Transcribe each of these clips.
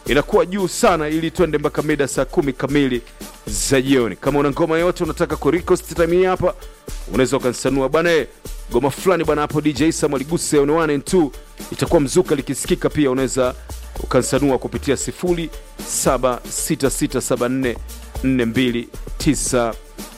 inakuwa juu sana ili twende mpaka mida saa kumi kamili za jioni kama una ngoma yote unataka ku request time hii hapa unaweza ukanisanua bana eh, ngoma fulani bana hapo dj samuel guse on 1 and 2 itakuwa mzuka likisikika pia unaweza ukansanua kupitia 076674 4292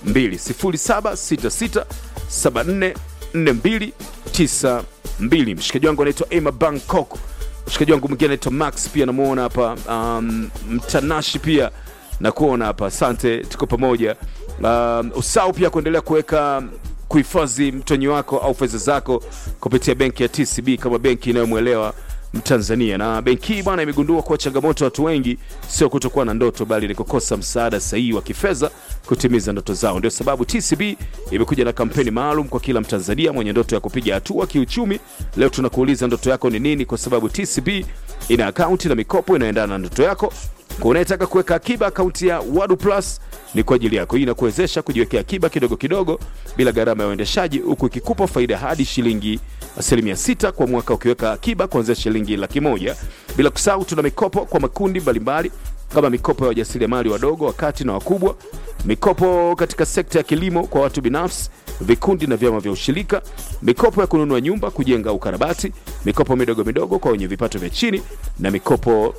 0766744292 mshikaji wangu anaitwa Emma Bangkok mshikaji wangu mwingine anaitwa Max pia namuona hapa um, mtanashi pia nakuona hapa asante tuko pamoja um, usau pia kuendelea kuweka kuhifadhi mtonyi wako au fedha zako kupitia benki ya tcb kama benki inayomwelewa mtanzania na benki hii bwana imegundua kuwa changamoto ya watu wengi sio kutokuwa na ndoto bali ni kukosa msaada sahihi wa kifedha kutimiza ndoto zao ndio sababu tcb imekuja na kampeni maalum kwa kila mtanzania mwenye ndoto ya kupiga hatua kiuchumi leo tunakuuliza ndoto yako ni nini kwa sababu tcb ina akaunti na mikopo inayoendana na ndoto yako kwa unayetaka kuweka akiba akaunti ya wadu plus ni kwa ajili yako hii inakuwezesha kujiwekea akiba kidogo kidogo bila gharama ya uendeshaji huku ikikupa faida hadi shilingi asilimia sita kwa mwaka ukiweka akiba kuanzia shilingi laki moja bila kusahau tuna mikopo kwa makundi mbalimbali kama mikopo ya wajasiriamali wadogo wakati na wakubwa mikopo katika sekta ya kilimo kwa watu binafsi vikundi na vyama vya ushirika mikopo ya kununua nyumba kujenga au ukarabati mikopo midogo midogo kwa wenye vipato vya chini na mikopo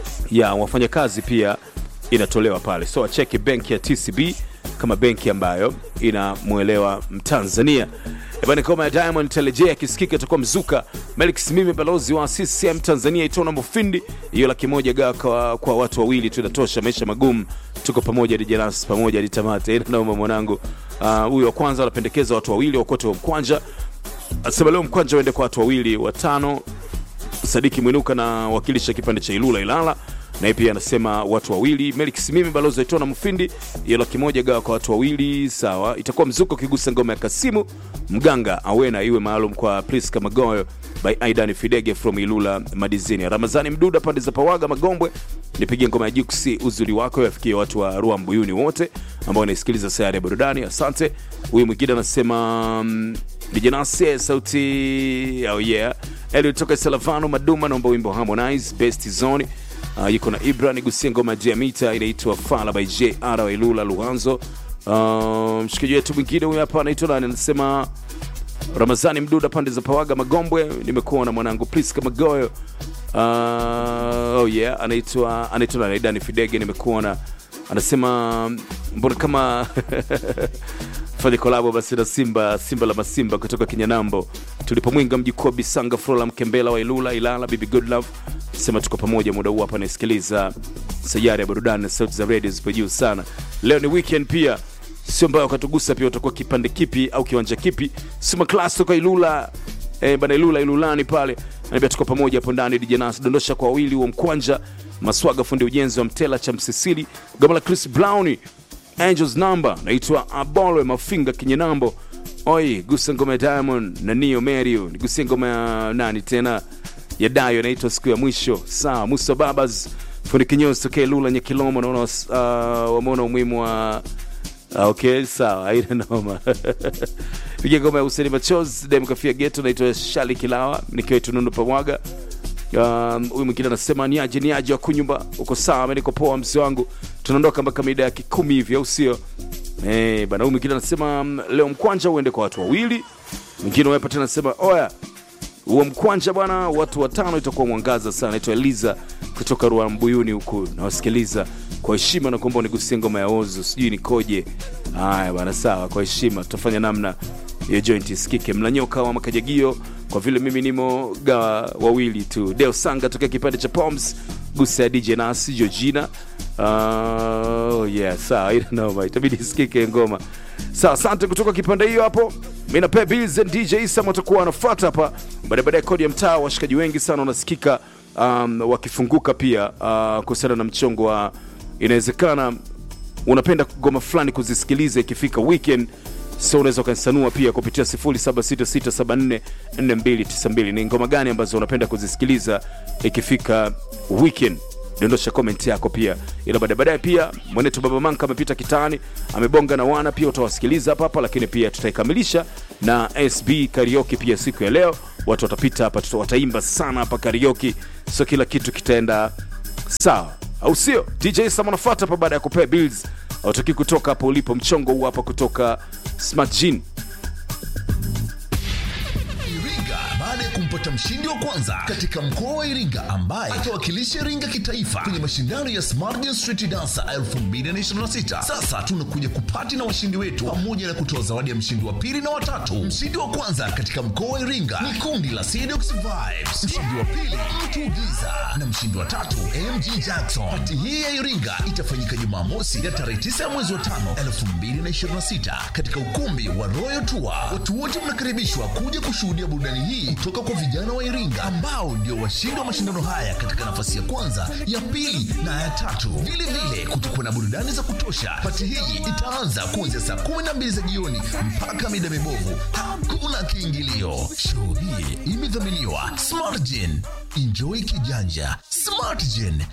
ya wafanyakazi pia inatolewa pale so acheki benki ya tcb kama benki ambayo inamwelewa mtanzania ebani koma ya diamond telejea akisikika itakuwa mzuka melix mimi balozi wa ccm tanzania itona mufindi hiyo laki moja gawa kwa, kwa watu wawili tu inatosha maisha magumu tuko pamoja dijenas pamoja hadi tamate ina nauma mwanangu Ah, huyu uh, wa kwanza anapendekeza watu wawili wakote wa mkwanja asema leo mkwanja uende kwa watu wawili watano sadiki mwinuka na wakilisha kipande cha ilula ilala naye pia anasema watu wawili melix mimi balozi aitona mfindi hiyo laki moja gawa kwa watu wawili sawa itakuwa mzuko ukigusa ngoma ya kasimu mganga awena iwe maalum kwa priska magoyo by aidan fidege from ilula madizini ramazani mduda pande za pawaga magombwe nipigie ngoma ya juksi uzuri wako yafikie watu wa rua mbuyuni wote ambao wanaisikiliza sayari ya burudani asante huyu mwingine anasema mm, dijanase sauti oh yeah Eliud toka Salavano Maduma naomba wimbo Harmonize Best Zone uh, yuko na Ibra nigusie ngoma ya mita inaitwa Fala by JR wa Ilula Luanzo. Uh, mshikaji wetu mwingine huyu hapa anaitwa nani, anasema Ramazani Mduda pande za Pawaga Magombwe, nimekuona mwanangu Priska Magoyo. Uh, oh yeah, anaitwa anaitwa nani, Dani Fidege, nimekuona anasema mbona kama fanya kolabo basi na simba simba la masimba kutoka kinyanambo tulipomwinga mjukuu wa bisanga frola mkembela wa ilula ilala bibi goodlove sema tuko pamoja muda huu hapa nasikiliza sayari ya burudani na sauti za redio zipo juu sana leo ni weekend pia sio mbaya ukatugusa pia utakuwa kipande kipi au kiwanja kipi sima klas toka ilula eh, bana ilula ilulani pale anambia tuko pamoja hapo ndani dijanas dondosha kwa wawili wa mkwanja maswaga fundi ujenzi wa mtela cha msisili goma la chris browni angels number naitwa abolwe mafinga kinyenambo oi gusa ngoma ya diamond na nio merio nigusie ngoma ya nani tena ya dayo naitwa siku ya mwisho sawa musa babas fundi kinyozi tokee lula nyekilomo naona uh, wameona umuhimu wa Ah, okay sawa aina noma piga ngoma ya useni machos demkafia geto naitwa shali kilawa nikiwa tunundu pamwaga Um, huyu mwingine anasema niaje niaje wakunyumba uko sawa mi niko poa msi wangu tunaondoka mpaka mida ya kikumi hivi au sio Eh, bana huyu mwingine anasema mm, leo mkwanja uende kwa watu wawili mwingine wepa tena anasema oya huo mkwanja bwana watu watano itakuwa mwangaza sana naitwa eliza kutoka rua mbuyuni huku nawasikiliza kwa heshima na kuomba unigusie ngoma ya ozo sijui nikoje haya bana sawa kwa heshima tutafanya namna hiyo joint isikike mlanyoka wa makajagio kwa vile mimi nimo gawa wawili tu deo sanga tokea kipande cha poms gusa ya dj nasi georgina uh, yeah sawa ina noma itabidi isikike ngoma sawa asante kutoka kipande hiyo hapo mi napea bills and dj sam watakuwa wanafuata hapa baadaye baadaye kodi ya mtaa washikaji wengi sana wanasikika um, wakifunguka pia uh, kuhusiana na mchongo wa inawezekana unapenda ngoma fulani kuzisikiliza ikifika weekend so unaweza ukanisanua pia kupitia 0766744292 ni ngoma gani ambazo unapenda kuzisikiliza ikifika weekend dondosha comment yako pia ila baadaye baadaye pia mwenetu baba manka amepita kitaani amebonga na wana pia utawasikiliza hapa hapa lakini pia tutaikamilisha na sb karaoke pia siku ya leo watu watapita hapa tuta- wataimba sana hapa karaoke so kila kitu kitaenda sawa au sio dj sam anafuata hapa baada ya kupea bills autaki kutoka hapo ulipo mchongo huu hapa kutoka smart Gene. Iringa baada ya kumpata mshindi wa kwanza katika mkoa wa Iringa ambaye atawakilisha Iringa kitaifa kwenye mashindano ya Smart Dance Street Dancer 2026. Sasa tunakuja kupati na washindi wetu pamoja na kutoa zawadi ya mshindi wa pili na watatu. Mshindi wa kwanza katika mkoa wa Iringa ni kundi la Sedox Vibes, mshindi wa pili Mtu Giza na mshindi wa tatu MG Jackson. Pati hii ya Iringa itafanyika Jumamosi ya tarehe 9 ya mwezi wa 5 2026 katika ukumbi wa Royal Tour. Watu wote mnakaribishwa kuja kushuhudia burudani hii kutoka kwa vijana wa Iringa ambao ndio washindi wa mashindano haya katika nafasi ya kwanza, ya pili na ya tatu. Vile vile kutakuwa na burudani za kutosha. Pati hii itaanza kuanzia saa 12 za jioni mpaka mida mibovu. Hakuna kiingilio. Show hii imedhaminiwa Smartgen. Enjoy kijanja. Smartgen